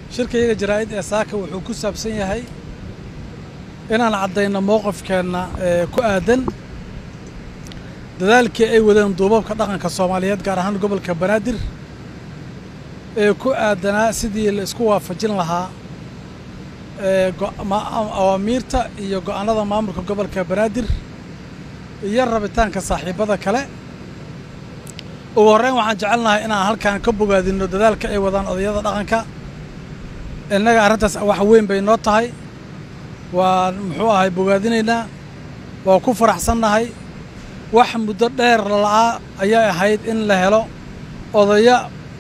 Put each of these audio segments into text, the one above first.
shirkayaga jaraa'id ee saaka wuxuu ku saabsan yahay inaan caddayno mowqifkeenna ee ku aadan dadaalkii ay wadeen duubabka dhaqanka soomaaliyeed gaar ahaan gobolka banaadir ee ku aadanaa sidii la isku waafajin lahaa ee awaamiirta iyo go'aannada maamulka gobolka banaadir iyo rabitaanka saaxiibbada kale ugu horreyn waxaan jecelnahay inaan halkan ka bogaadinno dadaalka ay wadaan odayada dhaqanka innaga arrintaas wax weyn bay noo tahay waan muxuu ahay bogaadinaynaa waa ku faraxsannahay wax muddo dheer lala'aa ayay ahayd in la helo odaya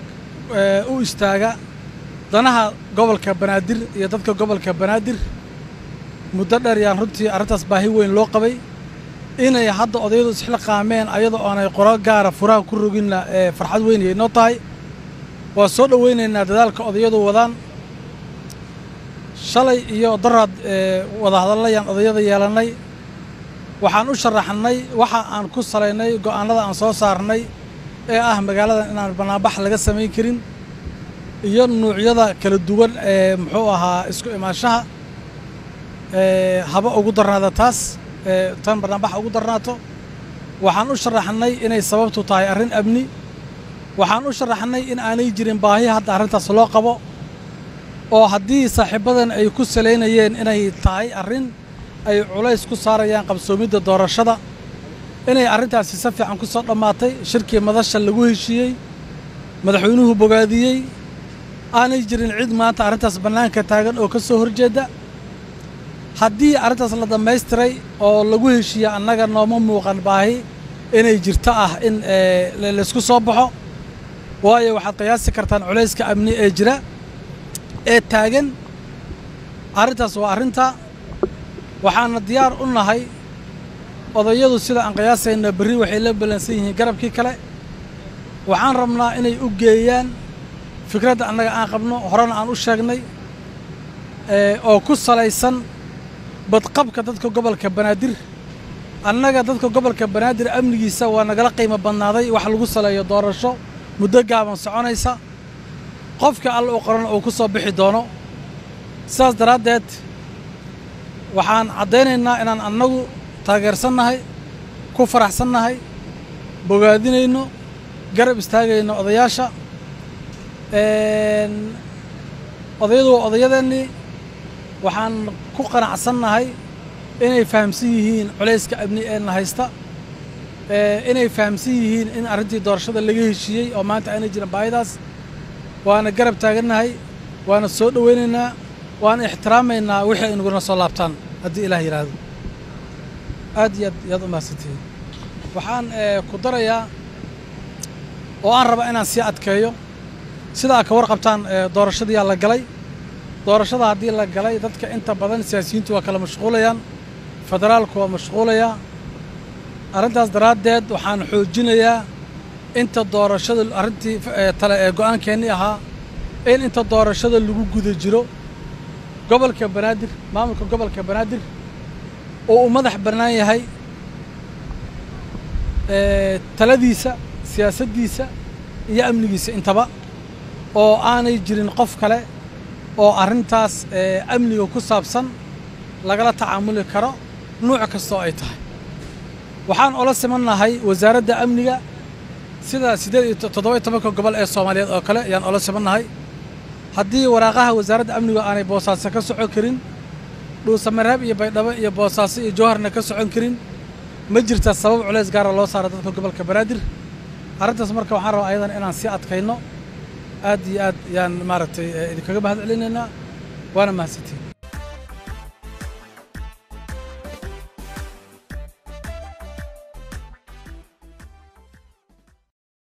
u istaaga danaha gobolka banaadir iyo dadka gobolka banaadir muddo dheer yaan runtii arrintaas baahi weyn loo qabay inay hadda odayadu isxilqaameen ayadoo aanay qoro gaara furaha ku roginna ee farxad weynayay noo tahay waa soo dhowaynaynaa dadaalka odayadu wadaan shalay iyo daraad wadahadallayaan odayada yeelannay waxaan u sharaxnay waxa aan ku salaynay go'aannada aan soo saarnay ee ah magaaladan inaan bannaanbax laga samayn karin iyo nuucyada kala duwan ee muxuu ahaa isku imaanshaha haba ugu darnaada taas tan bannaanbaxa ugu darnaato waxaan u sharaxnay inay sababtu tahay arrin amni waxaan u sharaxnay in aanay jirin baahi hadda arrintaas loo qabo oo haddii saaxiibbadan ay ku salaynayeen inay tahay arrin ay culays ku saarayaan qabsoomidda doorashada inay arrintaasi si fiican ku soo dhammaatay shirkii madasha lagu heshiiyey madaxweynuhu bogaadiyey aanay jirin cid maanta arrintaas bannaanka taagan oo ka soo horjeedda haddii arrintaas la dhammaystiray oo lagu heshiiya annaga nooma muuqan baahi inay jirto ah in laysku soo baxo waayo waxaad qiyaasi kartaan culayska amni ee jira ee taagan arrintaas waa arrinta waxaana diyaar u nahay odayadu sida aan qiyaasayna berri waxay la ballansan yihiin garabkii kale waxaan rabnaa inay u geeyaan fikradda annaga aan qabno horena aan u sheegnay oo ku salaysan badqabka dadka gobolka banaadir annaga dadka gobolka banaadir amnigiisa waa nagala qiimo badnaaday wax lagu saleeyo doorasho muddo gaaban soconaysa qofka alla u qoran uu ku soo bixi doono sidaas daraaddeed waxaan caddaynaynaa inaan annagu taageersannahay ku faraxsannahay bogaadinayno garab istaagayno odayaasha odayadu waa odayadeennii waxaan ku qanacsannahay inay fahamsan yihiin culayska amni ee na haysta inay fahamsan yihiin in arrintii doorashada laga heshiiyey oo maanta aanay jirin baahidaas waana garab taagannahay waana soo dhowaynaynaa waana ixtiraamaynaa wixii ay naguna soo laabtaan haddii ilaah yidhaahdo aad iyo aad yaad u mahadsantihiin waxaan ku darayaa oo aan rabaa inaan sii adkeeyo sida aad ka warqabtaan doorashadiyaa la galay doorashada haddii la galay dadka inta badan siyaasiyiintu waa kala mashquulayaan federaalku waa mashquulayaa arrintaas daraaddeed waxaan xoojinayaa inta doorashada arrintii tale ee go'aankeennii ahaa in inta doorashada lagu guda jiro gobolka banaadir maamulka gobolka banaadir oo uu madax bannaan yahay taladiisa siyaasaddiisa iyo amnigiisa intaba oo aanay jirin qof kale oo arrintaas amniga ku saabsan lagala tacaamuli karo nuuc kastoo ay tahay waxaan ola simannahay wasaaradda amniga sida siddeed iyo toddoba iyo tobanka gobol ee soomaaliyeed oo kale ayaan ola simannahay haddii waraaqaha wasaaradda amnigu aanay boosaaso ka socon karin dhuusamareeb iyo baydhabo iyo boosaaso iyo jowharna ka socon karin ma jirta sabab culays gaara loo saara dadka gobolka banaadir arrintaas marka waxaan rabaa ayadan inaan sii adkayno aad iyo aad yaan maaragtay idinkaga mahad celinaynaa waana mahadsantiin